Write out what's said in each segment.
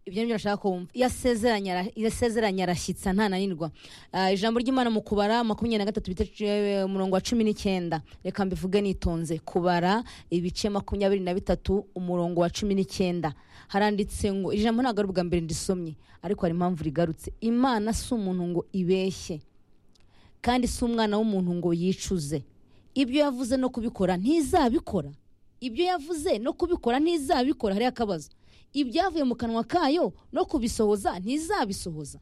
ibyo ashaka kumva iyo asezeranye arashyitsa ntananirwa ijambo ry'imana mu kubara makumyabiri na gatatu umurongo wa cumi n'icyenda reka mbivuge nitonze kubara ibice makumyabiri na bitatu umurongo wa cumi n'icyenda haranditse ngo ijambo ntabwo ari ubwa mbere ndisomye ariko hari impamvu rigarutse imana si umuntu ngo ibeshye kandi si umwana w'umuntu ngo yicuze ibyo yavuze no kubikora ntizabikora ibyo yavuze no kubikora ntizabikora hariho akabazo ibyavuye mu kanwa kayo no kubisohoza ntizabisohoza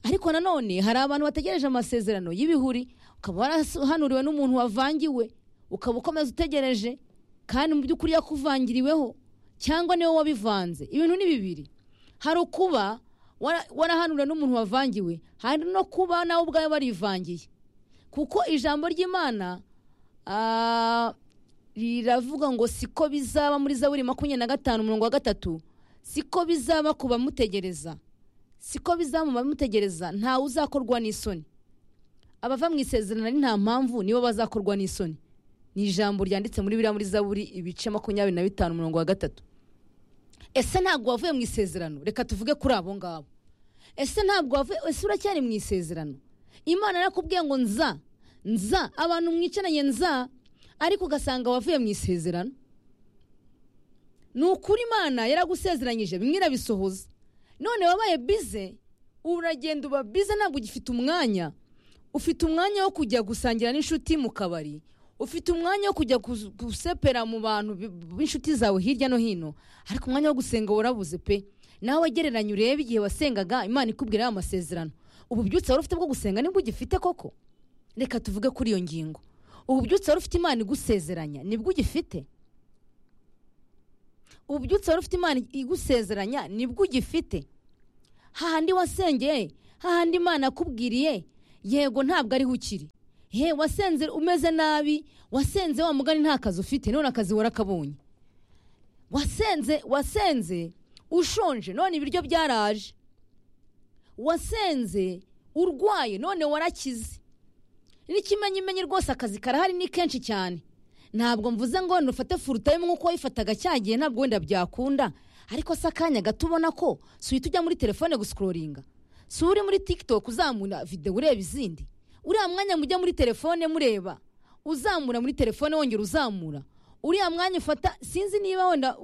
ariko nanone hari abantu bategereje amasezerano y'ibihuri ukaba warahanuriwe n'umuntu wavangiwe ukaba ukomeza utegereje kandi mu by'ukuri yakuvangiriweho cyangwa niwe wabivanze ibintu ni bibiri hari ukuba warahanuriwe n'umuntu wavangiwe hari no kuba nawe ubwawe warivangiye kuko ijambo ry'imana riravuga ngo siko bizaba muri zaburi makumyabiri na gatanu umurongo wa gatatu siko bizaba ku bamutegereza siko bizaba mu bamutegereza ntawe uzakorwa n'isoni abava mu isezerano ari nta mpamvu nibo bazakorwa n'isoni ni ijambo ryanditse muri biriya muri zaburi ibice makumyabiri na bitanu umurongo wa gatatu ese ntabwo wavuye mu isezerano reka tuvuge kuri abo ngabo ese ntabwo wavuye ese uracyari mu isezerano imana yarakubwiye ngo nza nza abantu mwicaranye nza ariko ugasanga wavuye mu isezerano ni ukuri imana yaragusezeranyije bimwe irabisohoza none wabaye bize uragenda uba bize ntabwo ugifite umwanya ufite umwanya wo kujya gusangira n'inshuti mu kabari ufite umwanya wo kujya gusepera mu bantu b'inshuti zawe hirya no hino ariko umwanya wo gusenga warabuze pe nawe wagereranya urebe igihe wasengaga imana ikubwira amasezerano ubu byutse wari ufite bwo gusenga nibwo ugifite koko reka tuvuge kuri iyo ngingo ubu byutse wari ufite imana igusezeranya nibwo ugifite ubu byutse wari ufite imana igusezeranya nibwo ugifite hahandi wasengeye hahandi imana akubwiriye yego ntabwo ariho ukiri he wasenze umeze nabi wasenze wa mugani nta kazi ufite none akazi warakabonye wasenze wasenze ushonje none ibiryo byaraje wasenze urwaye none warakize n'ikimenyimenyi rwose akazi karahari ni kenshi cyane ntabwo mvuze ngo nufate furutayimu nk'uko wayifataga cya gihe ntabwo wenda byakunda ariko se akanya gato ubona ko si uhita ujya muri telefone gusikororinga si uri muri tikitoki uzamura videwo ureba izindi uriya mwanya mujya muri telefone mureba uzamura muri telefone wongera uzamura uriya mwanya ufata sinzi niba wenda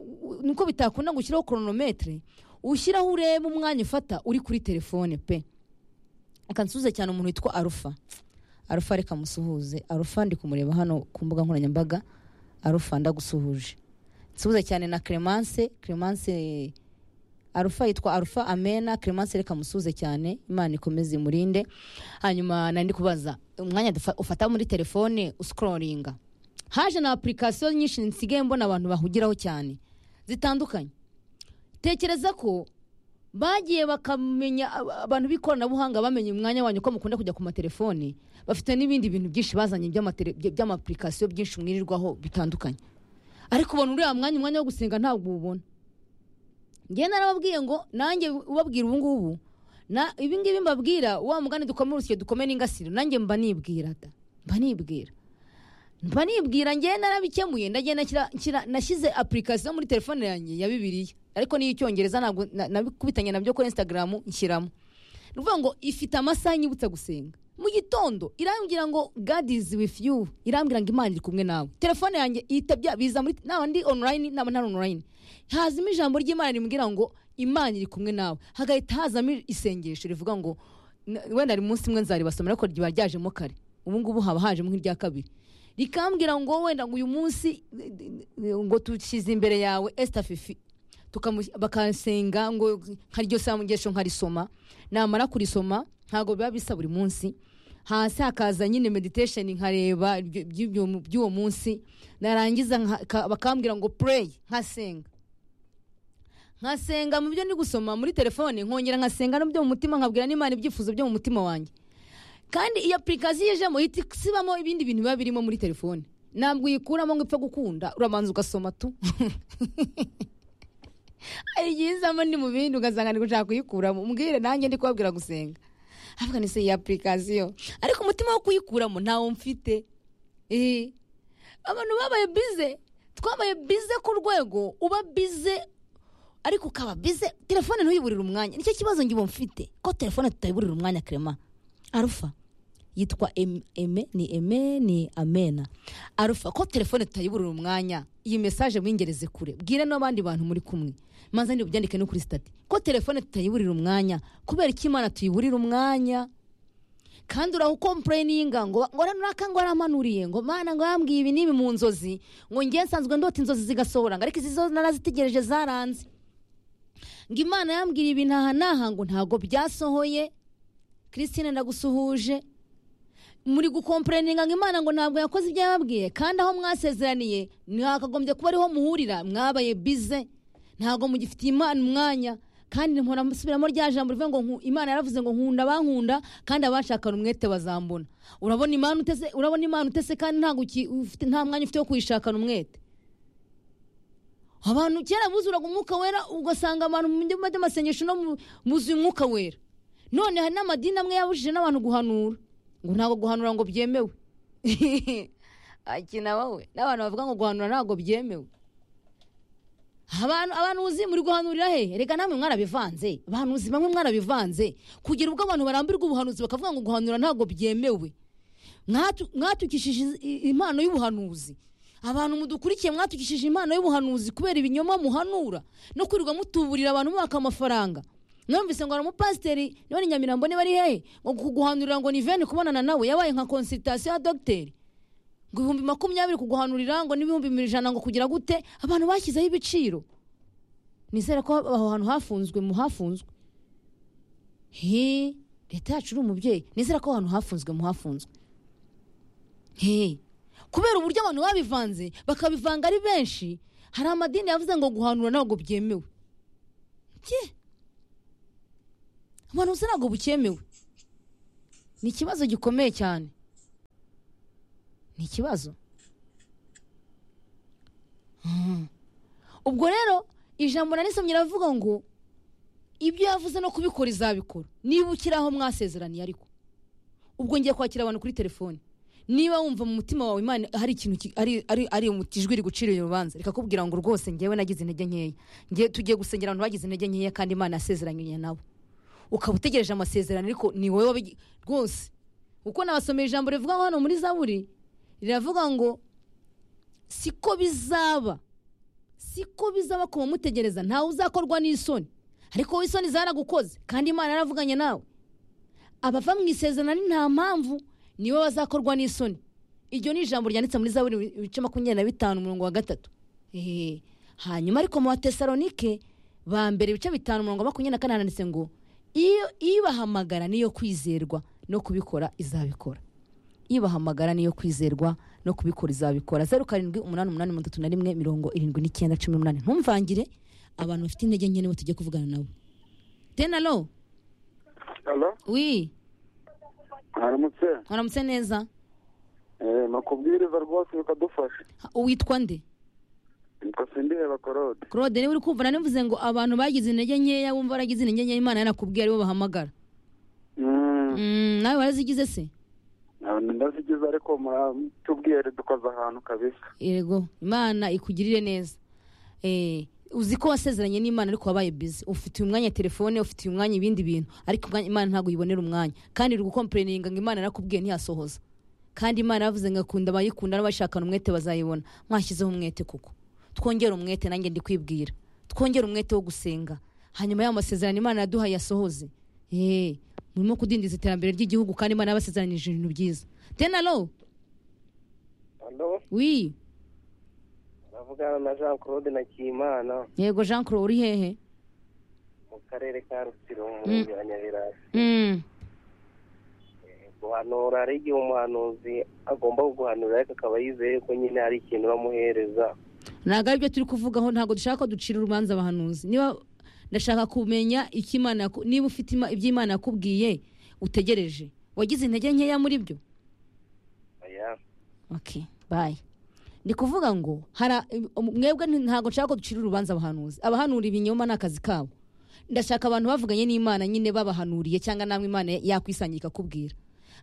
nuko bitakunda gushyiraho koronometire ushyiraho ureba umwanya ufata uri kuri telefone pe akansuhuze cyane umuntu witwa arufa arufa reka musuhuze arufa ndi kumureba hano ku mbuga nkoranyambaga arufa ndagusuhuje nsuhuze cyane na clemence clemence arufa yitwa arufa amena clemence reka musuhuze cyane imana ikomeze imurinde hanyuma nandi kubaza umwanya ufata muri telefone usikororinga haje na apurikasiyo nyinshi nsigaye mbona abantu bahugiraho cyane zitandukanye tekereza ko bagiye bakamenya abantu b'ikoranabuhanga bamenya umwanya wanyu ko mukunda kujya ku matelefoni bafite n'ibindi bintu byinshi bazanye by'amapurikasiyo byinshi mwirirwaho bitandukanye ariko ubona uriya mwanya umwanya wo gusenga ntabwo uwubona njyewe narababwiye ngo nanjye ubabwira ubu ngubu ibi ngibi mbabwira wa mugani dukome urusyo dukome n'ingasire nanjye mba nibwira mba nibwira mba nibwira njyewe narabikemuye nashyize apurikasiyo muri telefone yanjye ya bibiriya ariko niyo icyongereza ntabwo nabikubitanye nabyo kuri insitagaramu nshyiramo ni ukuvuga ngo ifite amasaha inyibutsa gusenga mu gitondo irambwira ngo gadizi wifu yu irambwira ngo imana iri kumwe nawe telefone yanjye ihita biza muri naba ndi onurayini naba ntari onurayini hazamo ijambo ry'imana rimbwira ngo imana iri kumwe nawe hagahita hazamo isengesho rivuga ngo wenda ari munsi umwe nzaribasomera ariko riba ryajemo kare ubu ngubu haba hajemo nk'irya kabiri rikambwira ngo wenda ngo uyu munsi ngo dushyize imbere yawe esita fifi bakasenga ngo nkaryo samugesho nkarisoma namara kurisoma ntabwo biba bisa buri munsi hasi hakaza nyine meditation nkareba by'uwo munsi narangiza bakambwira ngo pray nkasenga nkasenga mu byo ndi gusoma muri telefone nkongera nkasenga no byo mu mutima nkabwira n'imana ibyifuzo byo mu mutima wanjye kandi iyo apurikasiyo ijemo ihita isibamo ibindi bintu biba birimo muri telefone ntabwo uyikuramo ngo upfe gukunda urabanza ugasoma tu hari igihe izamo ndi mu bindi ugasanga ndi gushaka kuyikuramo umbwire nanjye ndi kubabwira gusenga havuga ni se iyi apurikasiyo ariko umutima wo kuyikuramo ntawo mfite abantu babaye bize twabaye bize ku rwego uba bize ariko ukaba bize telefone ntuyiburire umwanya nicyo kibazo ngibo mfite ko telefone tutayiburira umwanya kerema arufa yitwa Em- eme ni eme ni amena arufa ko telefone tutayiburira umwanya iyi mesaje mwingereze kure bwire n'abandi bantu muri kumwe maze ndi bubyandike no kuri sitati ko telefone tutayiburira umwanya kubera ko imana tuyiburira umwanya kandi urahukompureyininga ngo ngo runaka ngo aramanuriye ngo mana ngo yambwiye ibi n'ibi mu nzozi ngo ngiye nsanzwe ndota inzozi zigasohora ngo ariko izi zo narazitegereje zaranze ngo imana yambwira ibi ntaha n'aha ngo ntago byasohoye christine ndagusuhuje muri gukompureyininga ngo imana ngo ntabwo yakoze ibyo yababwiye kandi aho mwasezeraniye ntihakagombye kuba ariho muhurira mwabaye bize ntabwo mugifitiye imana umwanya kandi mpora mbusubiramo rya jambo rivuga ngo nku- imana yaravuze ngo nkunda abankunda kandi abashakana umwete bazambona urabona imana utese urabona imana utese kandi ntabwo uki- ufite- nta mwanya ufite wo kuyishakana umwete abantu kera buzuraga umwuka wera ugasanga abantu mu byumba by'amasengesho no mu- buzuye umwuka wera none hari n'amadini amwe yabujije n'abantu guhanura ngo ntabwo guhanura ngo byemewe akina wowe n'abantu bavuga ngo guhanura ntabwo byemewe abantu abantu uzi muri guhanurira he reka namwe mwarabivanze abantu uzi bamwe mwarabivanze kugera ubwo abantu barambirwa ubuhanuzi bakavuga ngo guhanura ntabwo byemewe Mwatu- mwatukishije iz- i- impano y'ubuhanuzi abantu mudukurikiye mwatukishije impano y'ubuhanuzi kubera ibinyoma muhanura no kwirirwa mutuburira abantu mubaka amafaranga numvise ngo hari umupasiteri niba ni nyamirambo niba ari hehe ngo kuguhanurira ngo ni veni kubonana nawe yabaye nka konsiritasiyo ya dogiteri ngo ibihumbi makumyabiri kuguhanurira ngo n'ibihumbi mirongo ijana ngo kugira gute abantu bashyizeho ibiciro nizere ko aho hantu hafunzwe mu hafunzwe he leta yacu uri umubyeyi nizere ko aho hantu hafunzwe mu hafunzwe he kubera uburyo abantu babivanze bakabivanga ari benshi hari amadini yavuze ngo guhanura ntabwo byemewe bye abantu bose ntabwo bukemewe ni ikibazo gikomeye cyane ni ikibazo Mm. ubwo rero ijambo narisomye riravuga ngo ibyo yavuze no kubikora izabikora niba ukiri aho mwasezeraniye ariko ubwo ngiye kwakira abantu kuri telefone niba wumva mu mutima wawe imana hari ikintu ki- ari ari ari mu ijwi rigucira urubanza rikakubwira ngo rwose ngewe nagize intege nkeya ngiye tugiye gusengera abantu bagize intege nkeya kandi imana yasezeranye nabo ukaba utegereje amasezerano ariko ni wowe wabi- rwose kuko nabasomeye ijambo rivuga hano muri zaburi riravuga ngo siko bizaba siko bizaba ku bamutegereza ntawe uzakorwa n'isoni ariko wowe isoni zaragukoze kandi imana yaravuganye nawe abava mu isezerano ari nta mpamvu niwe bazakorwa n'isoni iryo ni ijambo ryanditse muri zaburi ibice makumyabiri na bitanu umurongo wa gatatu Ehe. hanyuma ariko mu batesalonike ba mbere ibice bitanu umurongo wa makumyabiri na kane handitse ngo iyo ibahamagara niyo kwizerwa no kubikora izabikora ibahamagara niyo kwizerwa no kubikora izabikora zeru karindwi umunani umunani mirongo itatu na rimwe mirongo irindwi n'icyenda cumi n'umunani ntumvangire abantu bafite intege nke nibo tujya kuvugana nabo tenalo Halo, wi haramutse. waramutse neza Eh, nakubwiriza rwose bikadufasha. Ha, witwa nde Nitwa Sindiheba Claude. claude niba uri kumva nanivuze ngo abantu bagize intege nkeya wumva baragize intege nkeya imana yanakubwiye aribo bahamagara Mm, Mm, nawe warazigize se ah, ndazigize ariko muratubwire dukoze ahantu kabisa. yego imana ikugirire neza Eh, uzi ko wasezeranye n'imana ariko wabaye bize ufitiye umwanya telefone ufitiye umwanya ibindi bintu ariko umwanya- imana ntabwo yibonera umwanya kandi uri gukompureyininga ngo imana yarakubwiye ntiyasohoza kandi imana yavuze ngo akunda abayikunda n'abashakana umwete bazayibona mwashyizeho umwete kuko twongere umwete nanjye ndikwibwira twongere umwete wo gusenga hanyuma y'ayo masezerano imana yaduhaye yasohoze Eh, murimo kudindiza iterambere ry'igihugu kandi imana yabasezeranije ibintu byiza tenalo Halo, wi navugana na Jean Claude Nakimana yego jean claude uri hehe mu karere ka Rutsiro mu murenge wa Nyabirasi. Mm. Guhanura hari igihe umuhanuzi agomba kuguhanura ariko akaba yizeye ko nyine hari ikintu bamuhereza. ntabwo aribyo turi kuvugaho ntabwo dushaka ko ducira urubanza abahanuzi niba ndashaka kumenya icyo Imana yaku- niba ufite ima- ibyo imana yakubwiye utegereje wagize intege nkeya muri byo Oya, okay bye ni kuvuga ngo hara mwebwe nti- ntabwo nshaka ko ducira urubanza abahanuzi abahanura ibinyoma ni akazi kabo ndashaka abantu bavuganye n'imana nyine babahanuriye cyangwa namwe imana yakwisangira ikakubwira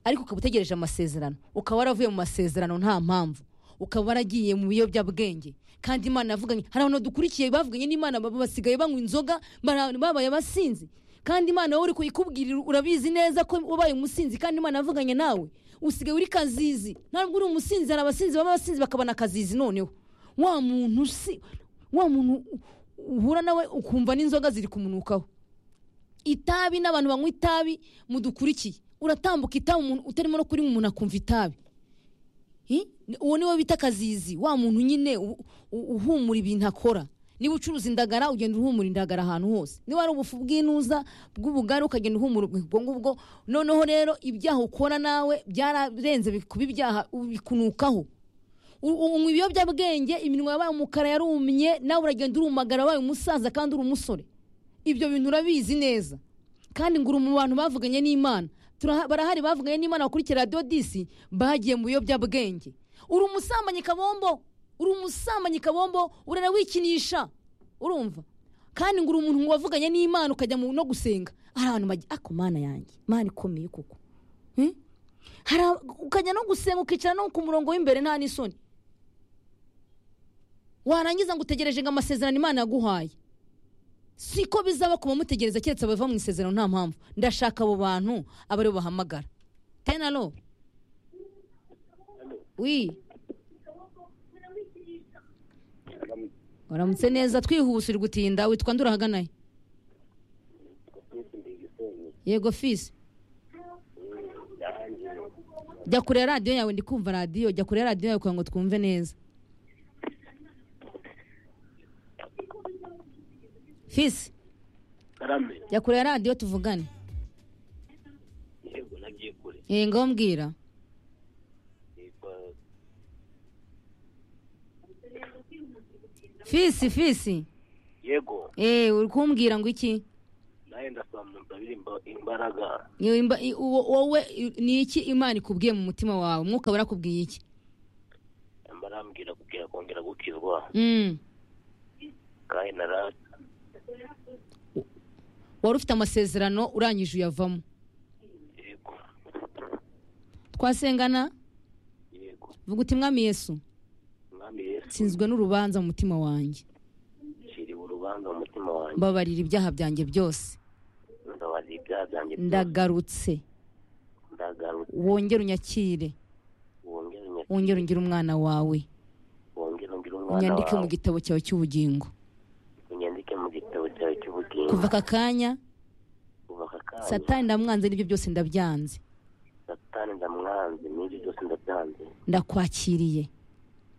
ariko ukaba utegereje amasezerano ukaba waravuye mu masezerano nta mpamvu ukaba waragiye mu biyobyabwenge kandi imana yavuganye hari abantu badukurikiye bavuganye n'imana ba- basigaye banywa inzoga bara- babaye abasinzi kandi imana wowe uri kuyikubwirira urabizi neza ko wabaye umusinzi kandi imana yavuganye nawe usigaye uri kazizi ntabwo uri umusinzi hari abasinzi baba abasinzi bakabona akazizi noneho wa muntu si wa muntu uhura nawe ukumva n'inzoga ziri kumunukaho itabi n'abantu banywa itabi mudukurikiye uratambuka itabi umuntu utarimo no kurinywa umuntu akumva itabi Hi? uwo niwe bita akazizi wa muntu nyine u- u- uhumura ibintu akora niba ucuruza indagara ugenda uhumura indagara ahantu hose niba ari ubufu bw'inuza bw'ubugari ukagenda uhumura ubwo ngubwo noneho rero ibyaha ukora nawe byararenze bi- kuba ibyaha bikunukaho U- u- unywa ibiyobyabwenge iminwa yabaye umukara yarumye nawe uragenda urumagara wabaye umusaza kandi uri umusore ibyo bintu urabizi neza kandi ngura mu bantu bavuganye n'imana Turaha- barahari bavuganye n'imana bakurikira radiyo disi bagiye mu biyobyabwenge uri umusambanyi kabombo uri umusambanyi kabombo urara wikinisha urumva kandi ngura umuntu wavuganye n'imana ukajya mu- no gusenga hari abantu bajya ako mana yanjye mana ikomeye kuko Hmm? Hari ab- ukajya no gusenga ukicara no ku murongo w'imbere nta n'isoni warangiza ngo utegereje ngo amasezerano imana yaguhaye siko bizaba kuba mutegereza keretse abava mu isezerano nta mpamvu ndashaka abo bantu aba aribo bahamagara tenalo wi waramutse neza twihuse uri gutinda witwa nde urahaganaye yego fisi jya kure radiyo yawe ndi kumva radiyo jya kure radiyo yawe kugira ngo twumve neza fisi karame jya kure radiyo tuvugane yego nagiye kure Eh, ngaho mbwira Yitwa fisi fisi yego Eh, uri kumbwira ngo iki nawe ndasaba mu nzabire imba- imbaraga Yo, imba- i- wo- wowe i- ni iki imana ikubwiye mu mutima wawe umwuka barakubwiye iki yamara arambwira kubwira kongera gukizwa Mm. kandi narasa wari ufite amasezerano urangije uyavamo yego twasengana yego vuga uti mwami yesu mwami yesu nsinzwe n'urubanza mu mutima wanjye nshyiriwe urubanza mu mutima wanjye mbabarira ibyaha byanjye byose ndabarira ibyaha byanjye byose. ndagarutse ndagarutse wongere unyakire wongere unyakire wongere ungire umwana wawe wongere ungire umwana unyandike mu wawe gitabo cyawe cy'ubugingo unyandike mu gitabo cyawe cy'ubugingo kuva aka kanya kuva aka kanya satani ndamwanze n'ibyo byose ndabyanze satani ndamwanze n'ibyo byose ndabyanze ndakwakiriye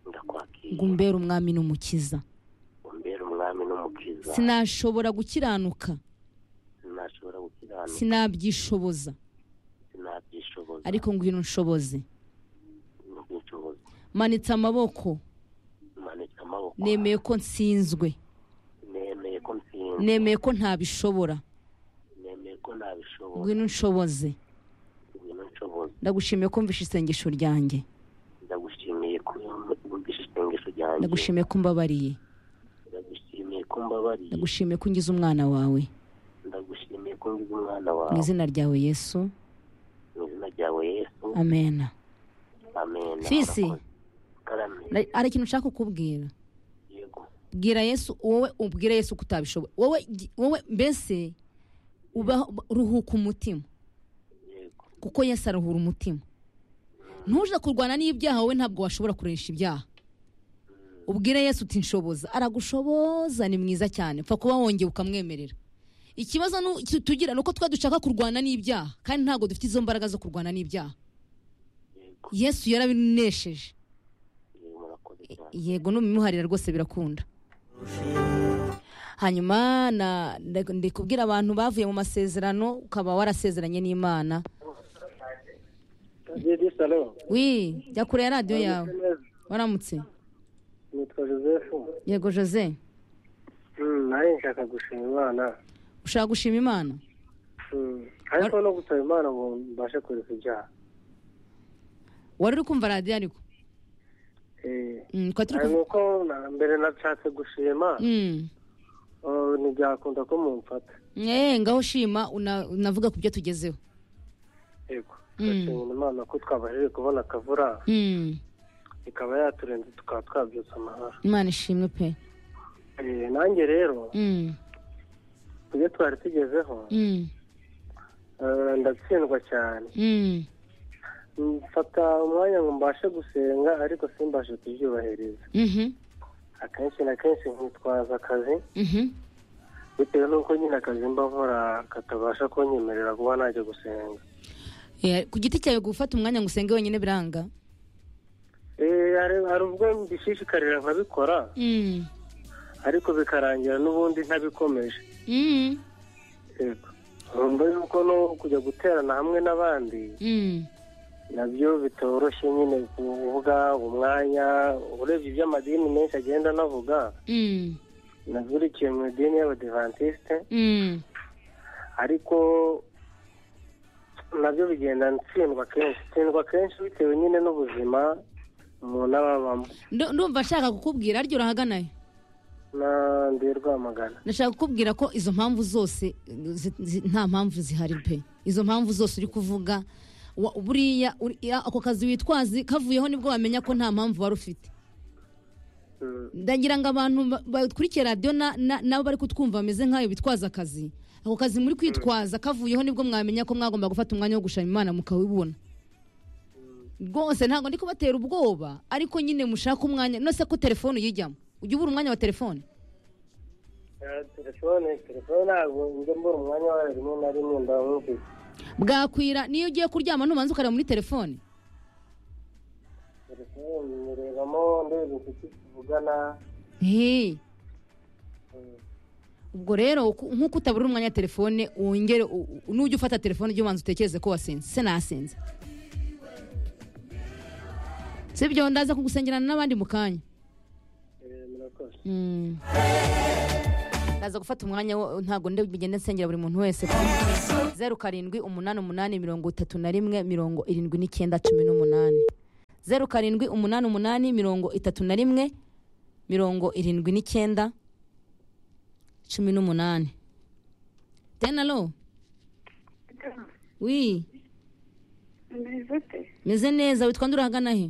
ngo ndakwakira umbere umwami n'umukiza umbere umwami n'umukiza sinashobora gukiranuka sinashobora gukiranuka sinabyishoboza sinabyishoboza ariko ngwino unshoboze n'ubushobozi manitse amaboko manitse amaboko nemeye ko nsinzwe nemeye ko ntsinze nemeye ko ntabishobora nemeye ko nabishoboye ngwino unshoboze ibintu nshoboye ndagushimiye ko mvishe isengesho ryanjye ndagushimiye ko wumvise isengesho ryanjye ndagushimiye ko mbabariye ndagushimiye ko mbabariye ndagushimiye ko ungize umwana wawe ndagushimiye ko ngize umwana mu wawe izina ryawe yesu mu izina ryawe yesu amena amen Fisi. Urakoze. karame Na- hari ikintu nshaka kukubwira yego bwira yesu wowe ubwire yesu ko utabishoboye wowe gi- wowe mbese uba ruhuka umutima yego kuko yesu aruhura umutima ntuje kurwana n'ibyaha wowe ntabwo washobora kuresha ibyaha ubwire yesu uti nshoboza aragushoboza ni mwiza cyane pfa kuba wongeye ukamwemerera ikibazo nu- tu- tugira ni uko twa dushaka kurwana n'ibyaha kandi ntabwo dufite izo mbaraga zo kurwana n'ibyaha yego yesu yarabinesheje yego murakoze cyane yego n'umuharira rwose birakunda hanyuma na- nda- ndikubwira abantu bavuye mu masezerano ukaba warasezeranye n'imana Didi salo wi jya kure ya radiyo yawe waramutse nitwa joseph yego jose Mm, nawe nshaka gushima imana ushaka gushima imana Mm, ariko no gusaba imana ngo mbashe kureka ibyaha wari uri kumva radiyo ariko Eh, Mm, twari turi hari kuv- nuko na- mbere nashatse gushima Mm. oh, ntibyakunda ko mumfata Eh, ngaho shima una- unavuga ku byo tugezeho yego Mm. ndashimira imana ko twabashije kubona akavura Mm. ikaba yaturenze tukaba twabyutsa amahoro imana ishimwe pe Eh, nanjye rero Mm, ibyo twari tugezeho mm, eh, ndatsindwa cyane mm. mfata umwanya ngo mbashe gusenga ariko simbashe kubyubahiriza Mhm, akenshi na kenshi nkitwaza akazi mhm, bitewe n'uko nyine akazi mba nkora katabasha kunyemerera kuba najya gusenga Eh, ku giti cyawe gufata umwanya ngo usenge wenyine biranga Eh, hari hari ubwo mbishishikarira nkabikora Mm, ariko bikarangira n'ubundi ntabikomeje mm, yego nkumva yuko no kujya guterana hamwe n'abandi mm. nabyo bitoroshye nyine kuvuga umwanya urebye iby'amadini menshi agenda anavuga Mm, nazurikiye mu idini y'abadivantisite mm. ariko nabyo bigenda ntsindwa kenshi tsindwa kenshi bitewe nyine n'ubuzima umuntu aba abamo Ndu- ndumva nshaka kukubwira aryo urahaganayo na ndi rwamagana ndashaka kukubwira ko izo mpamvu zose zi- zi- nta mpamvu zihari pe izo mpamvu zose uri kuvuga wa- buriya uri- ya- ako kazi witwazi kavuyeho nibwo wamenya ko nta mpamvu wari ufite Mm, ndagira ngo abantu ba- bakurikiye radiyo na- na- nabo bari kutwumva bameze nk'ayo bitwaza akazi ako kazi muri kwitwaza kavuyeho nibwo mwamenya ko mwagomba gufata umwanya wo gushima imana mukawibona rwose ntabwo ndi kubatera ubwoba ariko nyine mushake umwanya nose ko telefone uyijyamo ujya ubura umwanya wa telefone eh, telefone telefone ntabwo njya mbura umwanya wayo rimwe na rimwe ndamwumvise bwakwira niyo ugiye kuryama nubanza ukareba muri telefone telefone nyirebamo ndebe inshuti tuvugana Hey, mm, ubwo rero uku- nk'uko utabura umwanya wa telefone wongere u- u- nujya ufata telefone ujye ubanza utekereze ko wasinze se nasinze si byo ndaza kugusengerana n'abandi mu kanya eh, murakoze Mm. ndaza gufata umwanya wo- ntabwo ndi bugende nsengera buri muntu wese zeru karindwi umunani umunani mirongo itatu na rimwe mirongo irindwi n'icyenda cumi n'umunani zeru karindwi umunani umunani mirongo itatu na rimwe mirongo irindwi n'icyenda cumi n'umunani tenalo wi meze ute meze neza witwa nde urahagana he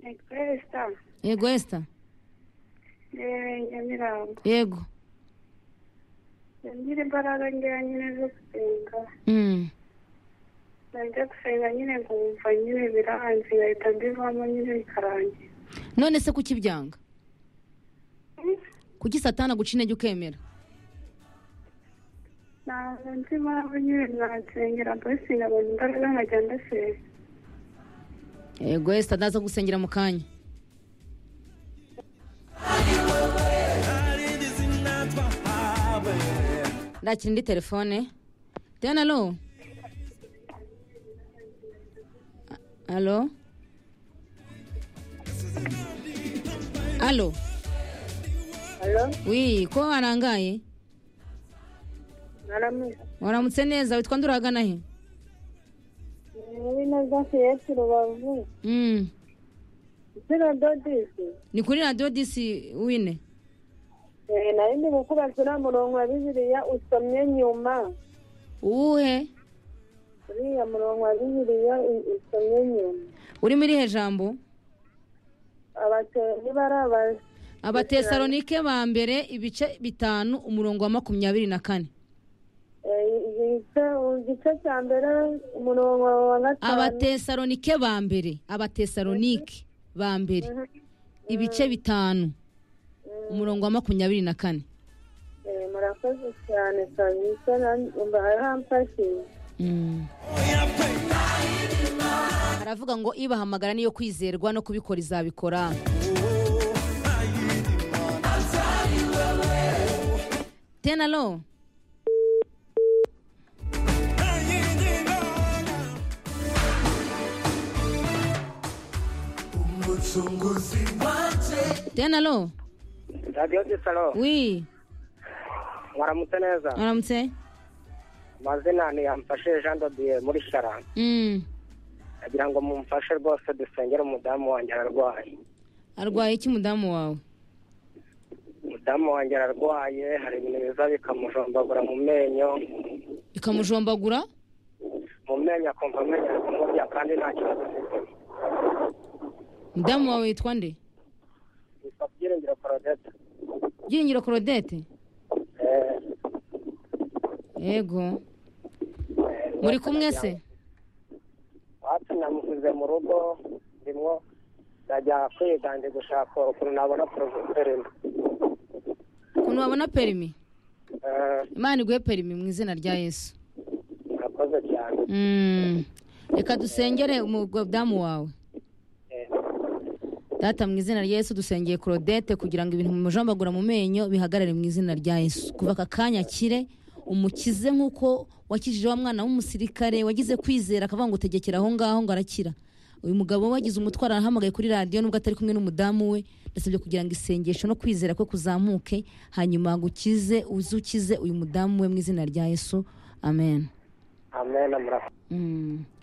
nitwa esita yego esita ngewe nyamirambo yego ngira imbaraga ngewe nyine zo gusenga Mm. najya gusenga nyine nkumva nyine biranze ngahita mbivamo nyine bikarangira none se kuki byanga kuki satana guca intege ukemera ntabwo nzi impamvu nyine nasengera mbese nkabona imbaraga nkajya ndasenga yego esita ndaza gusengera mu kanya ndakira indi telefone dena alo alo alo alo wi ko warangaye naramuze waramutse neza witwa nde urahagana he muri naza fiyesi rubavu Mm. zero dodisi ni kuri radiyo disi wine nari ndi gukora ziriya murongo wa bibiliya usomye nyuma uwuhe uriya murongo wa bibiliya usomye nyuma uri muri he jambo abatoni barabaza abatesalonike ba mbere ibice bitanu umurongo wa makumyabiri na kane igice cya mbere umurongo wa gatanu abatesalonike ba mbere abatesalonike ba mbere ibice bitanu umurongo wa makumyabiri na kane Eh, murakoze cyane kabisa numva aramfashije Mm. aravuga ngo ibahamagara niyo kwizerwa no kubikora izabikora tenalo tenalo radiyo gisaro wi waramutse neza aramutse amazina ni yamfashe jean dodiye muri sharana Mm. agira ngo mumfashe rwose dusengere umudamu wanjye ararwaye arwaye iki mudamu wawe umudamu wanjye ararwaye hari ibintu biza bikamujombagura mu menyo ikamujombagura mu menyo akumva amenyo ari kumurya kandi nta kibazo afite mudamu wawe witwa nde yitwa byiringiro porodete byiringiro korodete Eh, yego muri kumwe se wacu namusize mu rugo ndimo ndajya kwiga ndi gushaka ukuntu nabona poroferima ukuntu wabona perimi imana iguhe perimi mu izina rya yesu murakoze cyane Mm. reka dusengere umudamu wawe Eh, data mu izina rya yesu dusengeye korodete kugira ngo ibintu bimujombagura mu menyo bihagarare mu izina rya yesu kuva aka kanya akire umukize nk'uko wakijije wa mwana w'umusirikare wagize kwizera akavuga ngo tegekera aho ngaho ngo arakira uyu mugabo wagize umutwaro arahamagaye kuri radiyo nubwo atari kumwe n'umudamu we ndasabye kugira ngo isengesho no kwizera kwe kuzamuke hanyuma gukize uzukize uyu mudamu we mu izina rya yesu amen amen murakoze Mm.